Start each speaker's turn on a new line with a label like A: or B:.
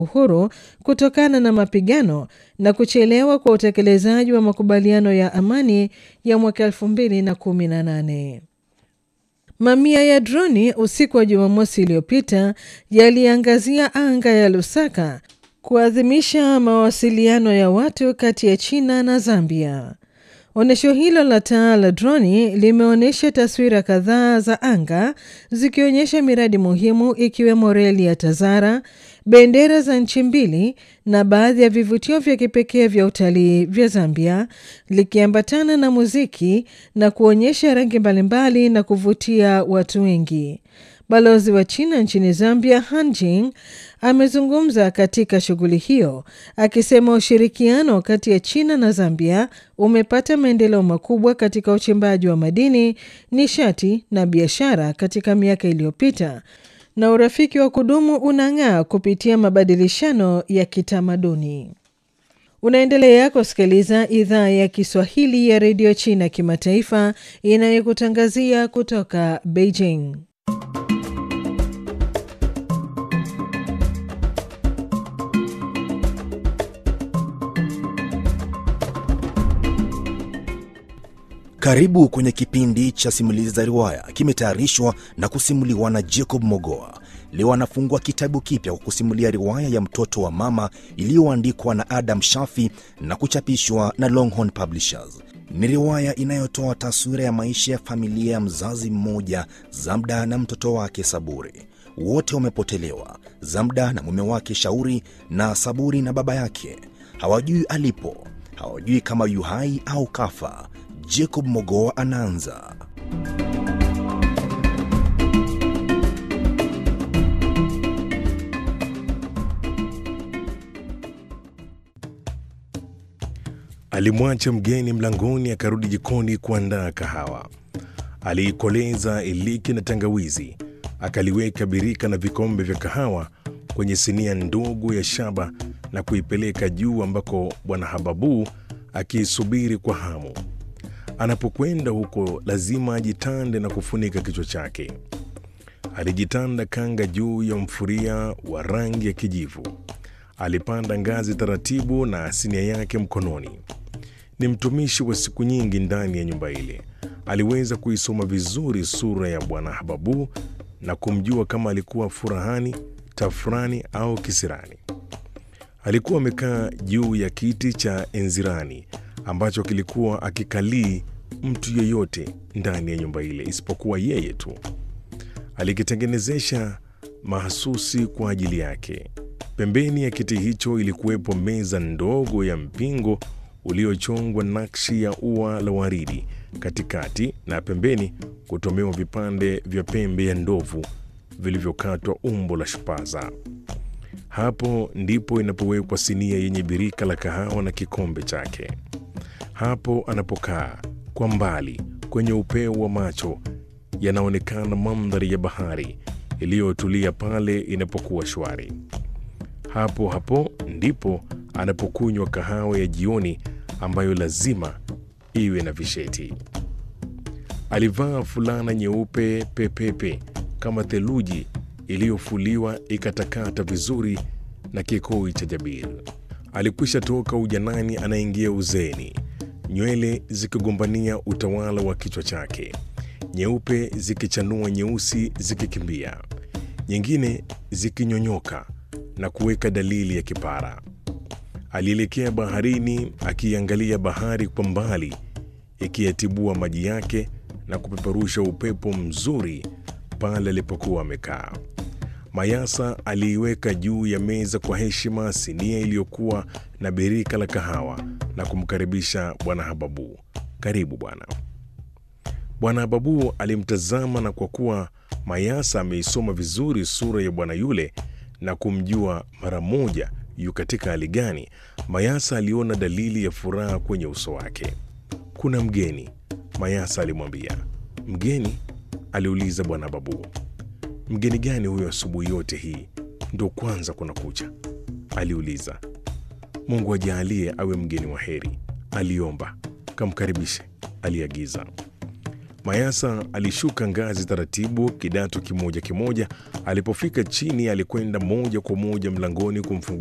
A: uhuru kutokana na mapigano na kuchelewa kwa utekelezaji wa makubaliano ya amani ya mwaka 2018. Mamia ya droni usiku wa Jumamosi iliyopita yaliangazia anga ya Lusaka kuadhimisha mawasiliano ya watu kati ya China na Zambia. Onyesho hilo la taa la droni limeonyesha taswira kadhaa za anga zikionyesha miradi muhimu ikiwemo reli ya Tazara, bendera za nchi mbili na baadhi ya vivutio vya kipekee vya utalii vya Zambia, likiambatana na muziki na kuonyesha rangi mbalimbali na kuvutia watu wengi. Balozi wa China nchini Zambia, Han Jing, amezungumza katika shughuli hiyo akisema ushirikiano kati ya China na Zambia umepata maendeleo makubwa katika uchimbaji wa madini, nishati na biashara katika miaka iliyopita na urafiki wa kudumu unang'aa kupitia mabadilishano ya kitamaduni. Unaendelea kusikiliza idhaa ya Kiswahili ya redio China kimataifa inayokutangazia kutoka Beijing.
B: Karibu kwenye kipindi cha simulizi za riwaya, kimetayarishwa na kusimuliwa na Jacob Mogoa. Leo anafungua kitabu kipya kwa kusimulia riwaya ya mtoto wa mama iliyoandikwa na Adam Shafi na kuchapishwa na Longhorn Publishers. Ni riwaya inayotoa taswira ya maisha ya familia ya mzazi mmoja, Zamda na mtoto wake Saburi. Wote wamepotelewa, Zamda na mume wake Shauri, na Saburi na baba yake. Hawajui alipo, hawajui kama yu hai au kafa. Jacob Mogoa anaanza.
C: Alimwacha mgeni mlangoni, akarudi jikoni kuandaa kahawa. Aliikoleza iliki na tangawizi, akaliweka birika na vikombe vya kahawa kwenye sinia ndogo ya shaba na kuipeleka juu ambako bwana Hababu akiisubiri kwa hamu. Anapokwenda huko lazima ajitande na kufunika kichwa chake. Alijitanda kanga juu ya mfuria wa rangi ya kijivu. Alipanda ngazi taratibu na sinia yake mkononi. Ni mtumishi wa siku nyingi ndani ya nyumba ile. Aliweza kuisoma vizuri sura ya bwana Hababu na kumjua kama alikuwa furahani, tafurani au kisirani. Alikuwa amekaa juu ya kiti cha enzirani ambacho kilikuwa akikalii mtu yeyote ndani ya nyumba ile isipokuwa yeye tu. Alikitengenezesha mahasusi kwa ajili yake. Pembeni ya kiti hicho ilikuwepo meza ndogo ya mpingo uliochongwa nakshi ya ua la waridi katikati, na pembeni kutomewa vipande vya pembe ya ndovu vilivyokatwa umbo la shupaza. Hapo ndipo inapowekwa sinia yenye birika la kahawa na kikombe chake. Hapo anapokaa kwa mbali, kwenye upeo wa macho yanaonekana mandhari ya bahari iliyotulia pale inapokuwa shwari. Hapo hapo ndipo anapokunywa kahawa ya jioni ambayo lazima iwe na visheti. Alivaa fulana nyeupe pepepe kama theluji iliyofuliwa ikatakata vizuri na kikoi cha jabir. Alikwisha toka ujanani, anaingia uzeeni, nywele zikigombania utawala wa kichwa chake, nyeupe zikichanua, nyeusi zikikimbia, nyingine zikinyonyoka na kuweka dalili ya kipara. Alielekea baharini, akiangalia bahari kwa mbali ikiyatibua maji yake na kupeperusha upepo mzuri pale alipokuwa amekaa. Mayasa aliiweka juu ya meza kwa heshima sinia iliyokuwa na birika la kahawa na kumkaribisha bwana Hababu. Karibu bwana. Bwana Hababu alimtazama, na kwa kuwa Mayasa ameisoma vizuri sura ya bwana yule na kumjua mara moja yu katika hali gani, Mayasa aliona dalili ya furaha kwenye uso wake. Kuna mgeni, Mayasa alimwambia. Mgeni? aliuliza bwana Hababu. Mgeni gani huyo asubuhi yote hii? Ndo kwanza kuna kucha? aliuliza. Mungu ajaalie awe mgeni wa heri, aliomba. Kamkaribishe, aliagiza. Mayasa alishuka ngazi taratibu, kidato kimoja kimoja. Alipofika chini, alikwenda moja kwa moja mlangoni kumfungua